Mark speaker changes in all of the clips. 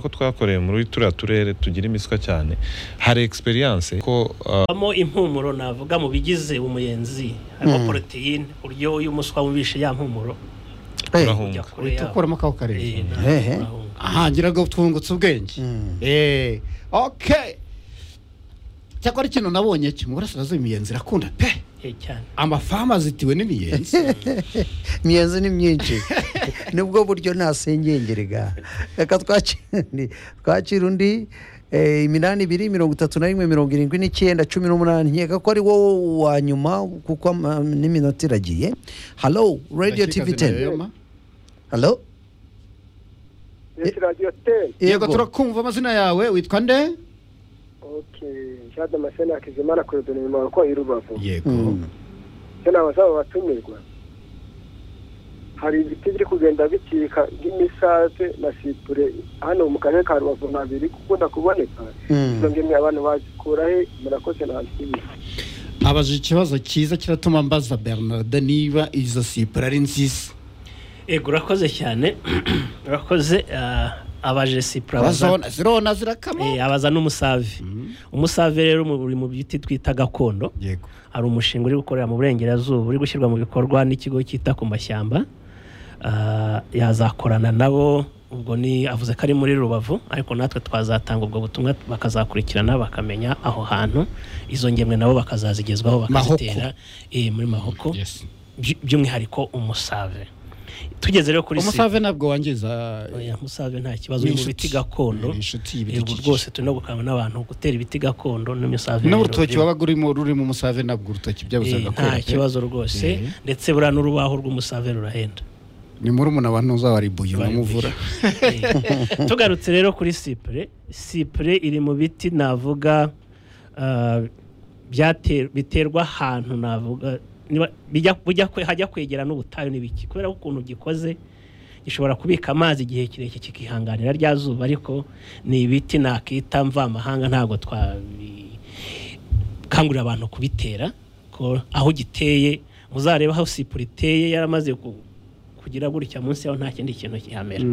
Speaker 1: ko twakoreye muri turiya turere tugira imiswa cyane hari egisperiyanse ko uh,
Speaker 2: habamo impumuro navuga mu bigize umuyenzi harimo poroteyine uburyo iyo umuswa wumvishe ya mpumuro ujya
Speaker 1: turahunga
Speaker 2: kure yaho
Speaker 3: ukuramo ako karere
Speaker 2: Eh, nta-
Speaker 4: Hehe.
Speaker 2: nahunga.
Speaker 3: aha ngira ngo twungutse ubwenge
Speaker 4: Mm.
Speaker 3: Eh, okay cyakora ikintu nabonye cyo mu burasirazuba imiyenzi irakunda pe
Speaker 2: Eh, cyane
Speaker 3: amafamu azitiwe n'imiyenzi
Speaker 4: imiyenzi ni myinshi nibwo buryo ntasengengerega reka twakire twakire undi eh, iminani ibiri mirongo itatu na rimwe mirongo irindwi n'icyenda cumi n'umunani nkeka ko ari wowe wa nyuma kuko ama- n'iminota iragiye halo radiyo tivi teni halo
Speaker 5: Yes, Radio Ten.
Speaker 3: yego turakumva amazina yawe witwa nde
Speaker 5: Okay. Jean Damascene Hakizimana Claude nyuma wakoye Rubavu.
Speaker 3: yego
Speaker 4: Mm.
Speaker 5: Ese ni abazaba batumirwa. Hari ibiti biri kugenda bicika nk'imisave na sipure hano mu karere ka Rubavu nta biri gukunda kuboneka.
Speaker 4: Mm.
Speaker 5: Izo ngemwe abantu bazikura he murakoze nta kibi.
Speaker 3: abajije ikibazo cyiza kiratuma mbaza bernard niba izo sipure ari nziza
Speaker 2: yego urakoze cyane urakoze ah, abaje sipura baza-
Speaker 3: bazabona zirona zirakama
Speaker 2: eh, abaza n'umusave umusave rero mu- uri mu biti twita gakondo
Speaker 3: yego
Speaker 2: hari umushinga uri gukorera mu burengerazuba uri gushyirwa mu bikorwa n'ikigo cyita ku mashyamba Ah, yazakorana nabo ubwo ni avuze ko ari muri rubavu ariko natwe twazatanga ubwo butumwa bakazakurikirana bakamenya aho hantu izo ngemwe nabo bakazazigezwaho
Speaker 3: Mahoko.
Speaker 2: bakazitera eh, muri mahoko
Speaker 3: Yes.
Speaker 2: by- by'umwihariko umusave tugeze rero kuri si-
Speaker 3: umusave ntabwo wangiza
Speaker 2: oya musave nta kibazo
Speaker 3: Ni
Speaker 2: uri mu
Speaker 3: inshuti.
Speaker 2: biti gakondo
Speaker 3: Ni inshuti
Speaker 2: yego
Speaker 3: y'ibidukikije.
Speaker 2: rwose turimo gukangurirwa n'abantu gutera ibiti gakondo n'umusave
Speaker 3: n'urutoki
Speaker 2: rero-
Speaker 3: waba urimo ruri mu musave ntabwo urutoki byabuzaga
Speaker 2: Eh,
Speaker 3: kwera
Speaker 2: nta
Speaker 3: pe.
Speaker 2: kibazo rwose
Speaker 3: Eh.
Speaker 2: ndetse buriya n'urubaho rw'umusave rurahenda
Speaker 3: ni muri umuntu abantu uzawaribuye umuvura
Speaker 2: Eh, tugarutse rero kuri sipure sipure iri mu biti navuga ah, byate- biterwa ahantu navuga niba- bijya- bujya kwe- hajya kwegera n'ubutayu n'ibiki kubera ko ukuntu gikoze gishobora kubika amazi igihe kirekire kikihanganira rya zuba ariko ni ibiti nakita mvamahanga ntabwo twabi gukangurira abantu kubitera ko aho giteye muzarebe aho sipure iteye yaramaze ku- kugira gutya munsi yaho nta kindi kintu kihamera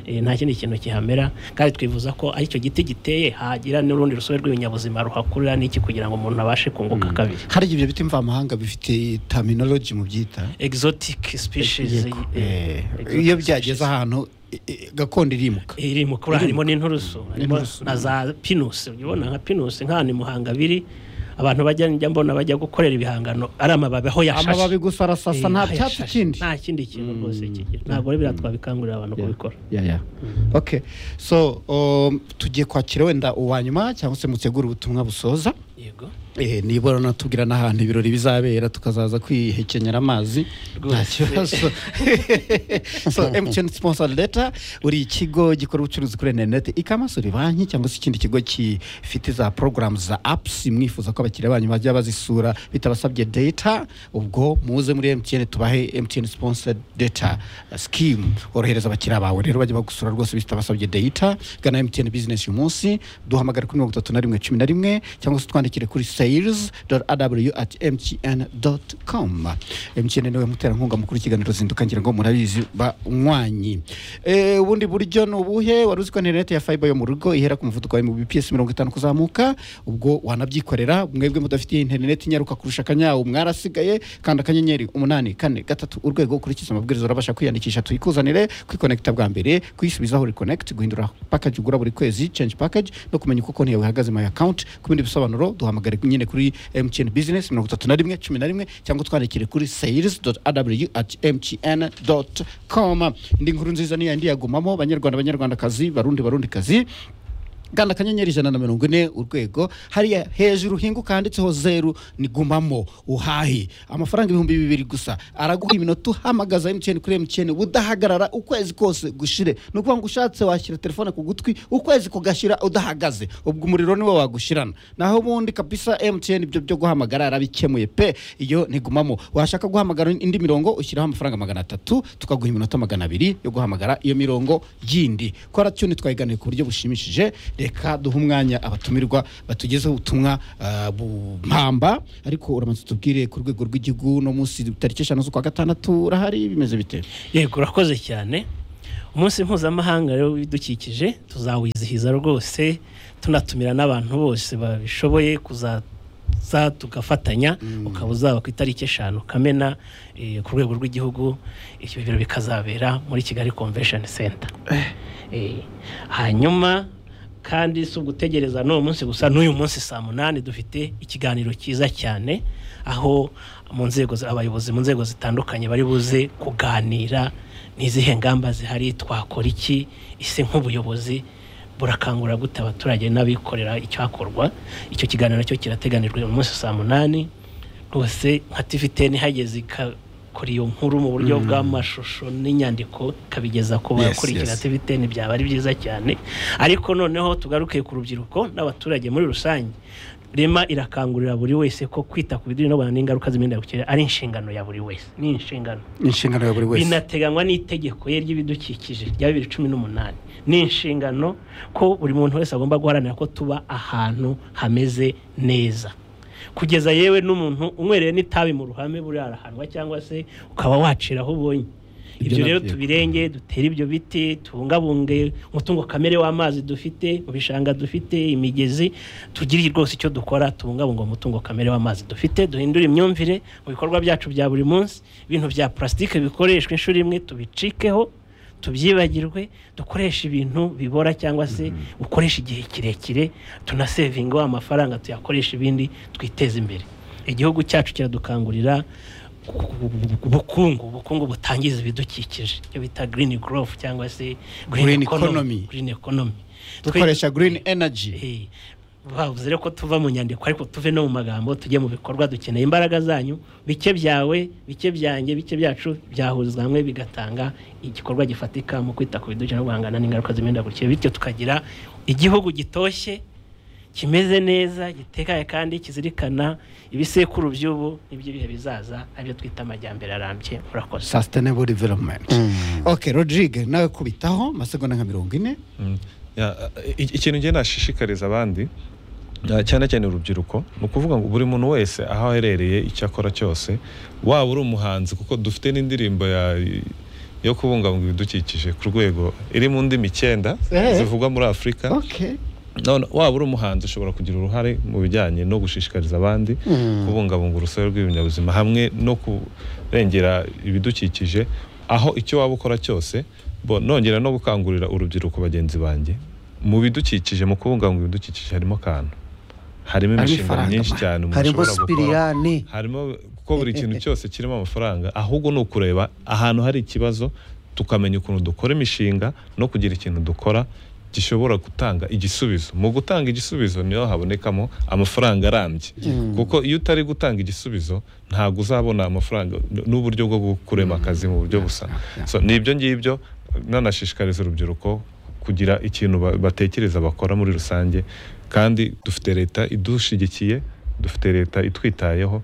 Speaker 2: Eh, nta kindi kintu kihamera kandi twifuza ko ari icyo giti giteye hagira n'urundi rusobe rw'ibinyabuzima ruhakurira n'iki kugira ngo umuntu abashe kunguka kabiri
Speaker 3: hari ibyo biti mvamahanga bifite terminology mu byita
Speaker 2: exotic species
Speaker 3: Yego.
Speaker 2: eh,
Speaker 3: Eh,
Speaker 2: exotic species.
Speaker 3: iyo byageze ahantu i- i- gakondo irimuka
Speaker 2: iri mu kuri harimo n'inturusu harimo
Speaker 3: N'inturusu.
Speaker 2: na za pinusi ubona nka pinusi nk'ahantu i muhanga biri abantu bajya njya mbona bajya gukorera ibihangano ari amababi aho yashashe
Speaker 3: amababi gusa arasasa
Speaker 2: Eh,
Speaker 3: nta
Speaker 2: aho
Speaker 3: cyatsi
Speaker 2: yashashe.
Speaker 3: kindi
Speaker 2: nta kindi kintu rwose kigira ntabwo rero biriya twabikangurira abantu
Speaker 3: Yeah.
Speaker 2: kubikora
Speaker 3: Yeah, yeah. okay so um, tugiye kwakira wenda uwa nyuma cyangwa se mutegura ubutumwa busoza
Speaker 2: yego
Speaker 3: Eh, nibura natubwira n'ahantu ibirori bizabera tukazaza kwihekenyera amazi
Speaker 2: Rwose.
Speaker 3: nta kibazo so mtn sponsor leta uri ikigo gikora ubucuruzi kuri interineti ikamasura banki cyangwa se ikindi kigo gifite za porogaramu za apusi mwifuza ko abakiriya banyu bajya bazisura bitabasabye data ubwo muze muri mtn tubahe mtn sponsor data sikimu worohereza abakiriya bawe rero bajya bagusura rwose bitabasabye data gana mtn bizinesi uyu munsi duhamagare kuri mirongo itatu na rimwe cumi na rimwe cyangwa se twandikire kuri sales aw at mtn dot com mtn niwe muterankunga mukuru w'ikiganiro zinduka ngira ngo murabizi banywanyi Eh, ubundi buryo ni ubuhe wari uzi ko interineti ya fiber yo mu rugo ihera ku muvuduko wa mbps mirongo itanu kuzamuka ubwo wanabyikorera mwebwe mudafitiye interineti nyaruka kurusha akanyawu mwarasigaye kanda akanyenyeri umunani kane gatatu urwego ukurikiza amabwiriza urabasha kwiyandikisha tuyikuzanire kwikonekita bwa mbere kuyisubizaho rekonekiti guhindura package ugura buri kwezi change package no kumenya uko konti yawe ihagaze my account ku bindi bisobanuro duhamagare nyine kuri mtn business mirongo itatu na rimwe cumi na rimwe cyangwa twandikire kuri sales aw at mtn com indi nkuru nziza niyo yandi yagumamo banyarwanda banyarwandakazi barundi barundikazi gana akanyenyeri ijana na mirongo ine urwego hariya hejuru hinguka handitseho zeru ni gumamo uhahe amafaranga ibihumbi bibiri gusa araguha iminota uhamagaza emutiyeni kuri emutiyeni udahagarara ukwezi kose gushire ni ukuvuga ngo ushatse washyira telefone ku gutwi ukwezi kugashira udahagaze ubwo umuriro niwo wagushirana naho ubundi kabisa emutiyeni ibyo byo guhamagara yarabikemuye pe iyo ni gumamo washaka guhamagara indi mirongo ushyiraho amafaranga magana atatu tukaguha iminota magana abiri yo guhamagara iyo mirongo yindi kora cyoni twayiganiye ku buryo bushimishije reka duhe umwanya abatumirwa batugezeho ubutumwa ah, bumpamba ariko uramutse tubwire ku rwego rw'igihugu no munsi tariki eshanu z'ukwa gatandatu urahari bimeze bite
Speaker 2: yego urakoze cyane umunsi mpuzamahanga rero w'ibidukikije tuzawizihiza rwose tunatumira n'abantu bose babishoboye kuzaza tugafatanya ukaba uzaba ku itariki eshanu kamena eh, ku rwego rw'igihugu ibyo biro bikazabera muri kigali convention center Eh, hanyuma kandi si ugutegereza n'uwo munsi gusa n'uyu munsi saa munani dufite ikiganiro cyiza cyane aho mu nzego za- abayobozi mu nzego zitandukanye bari buze kuganira n'izihe ngamba zihari twakora iki ese nk'ubuyobozi burakangurira gute abaturage n'abikorera icyakorwa icyo kiganiro nacyo kirateganijwe uyu munsi saa munani rwose nka tiviteni hageze ikakora iyo nkuru mu buryo bw'amashusho n'inyandiko ikabigeza ku
Speaker 1: Yes,
Speaker 2: bakurikira
Speaker 1: yes.
Speaker 2: tiviteni byaba ari byiza cyane ariko noneho tugaruke ku rubyiruko n'abaturage muri rusange rema irakangurira buri wese ko kwita ku bidukikije n'ingaruka z'imihindagurikire ari inshingano ya buri wese ni inshingano
Speaker 3: inshingano ya buri wese
Speaker 2: binateganywa n'itegeko ye ry'ibidukikije rya bibiri cumi n'umunani ni inshingano ko buri muntu wese agomba guharanira ko tuba ahantu hameze neza kugeza yewe n'umuntu unywereye n'itabi mu ruhame buriya arahanwa cyangwa se ukaba wacira aho ubonye ibyo
Speaker 3: Ibyo
Speaker 2: rero
Speaker 3: nabyo.
Speaker 2: tubirenge dutere ibyo biti tubungabunge umutungo kamere w'amazi dufite mu bishanga dufite imigezi tugire rwose icyo dukora tubungabunga umutungo kamere w'amazi dufite duhindure imyumvire mu bikorwa byacu bya buri munsi ibintu bya purasitike bikoreshwa inshuro imwe tubicikeho tubyibagirwe dukoreshe ibintu bibora cyangwa se ukoresha igihe kirekire tunasevingeho amafaranga tuyakoresha ibindi twiteze imbere igihugu cyacu kiradukangurira ubukungu ubukungu butangiza ibidukikije icyo bita green growth cyangwa se
Speaker 3: Green economy.
Speaker 2: green economy
Speaker 3: dukoresha green energy
Speaker 2: Eh, bavuze rero ko tuva mu nyandiko ariko tuve no mu magambo tujye mu bikorwa dukeneye imbaraga zanyu bike byawe bike byanjye bike byacu byahurizwa hamwe bigatanga igikorwa gifatika mu kwita ku bidukikije no guhangana n'ingaruka z'imihindagurikire bityo tukagira igihugu gitoshye kimeze neza gitekanye kandi kizirikana ibisekuru by'ubu n'iby'ibihe bizaza aribyo twita amajyambere arambye murakoze
Speaker 3: sustainable development ok rodrigue nawe kubitaho amasegonda nka mirongo ine
Speaker 1: Mm. Ya, i- ikintu ngenda nashishikariza abandi eh, cyane cyane urubyiruko ni ukuvuga ngo buri muntu wese aho aherereye icyo akora cyose waba uri umuhanzi kuko dufite n'indirimbo ya yo kubungabunga ibidukikije ku rwego iri mu ndimi icyenda
Speaker 3: Eh.
Speaker 1: zivugwa muri afurika
Speaker 3: ok
Speaker 1: none waba uri umuhanzi ushobora kugira uruhare mu bijyanye no gushishikariza abandi kubungabunga urusobe rw'ibinyabuzima hamwe no kurengera ibidukikije aho icyo waba ukora cyose bo nongera no gukangurira urubyiruko bagenzi banjye mu bidukikije mu kubungabunga ibidukikije harimo akantu harimo
Speaker 3: Harimo
Speaker 1: imishinga
Speaker 3: ifaranga.
Speaker 1: myinshi cyane umuntu
Speaker 4: harimo
Speaker 1: ashobora gukora
Speaker 4: sipiriyani
Speaker 1: harimo kuko buri kintu cyose kirimo amafaranga ahubwo ni ukureba ahantu hari ikibazo tukamenya ukuntu dukora imishinga no kugira ikintu dukora gishobora gutanga igisubizo mu gutanga igisubizo niho habonekamo amafaranga arambye kuko iyo utari gutanga igisubizo ntabwo uzabona amafaranga n- n'uburyo bwo kurema akazi mu buryo busa so ni ibyo ngibyo nanashishikariza urubyiruko kugira ikintu ba- batekereza bakora muri rusange kandi dufite leta idushyigikiye dufite leta itwitayeho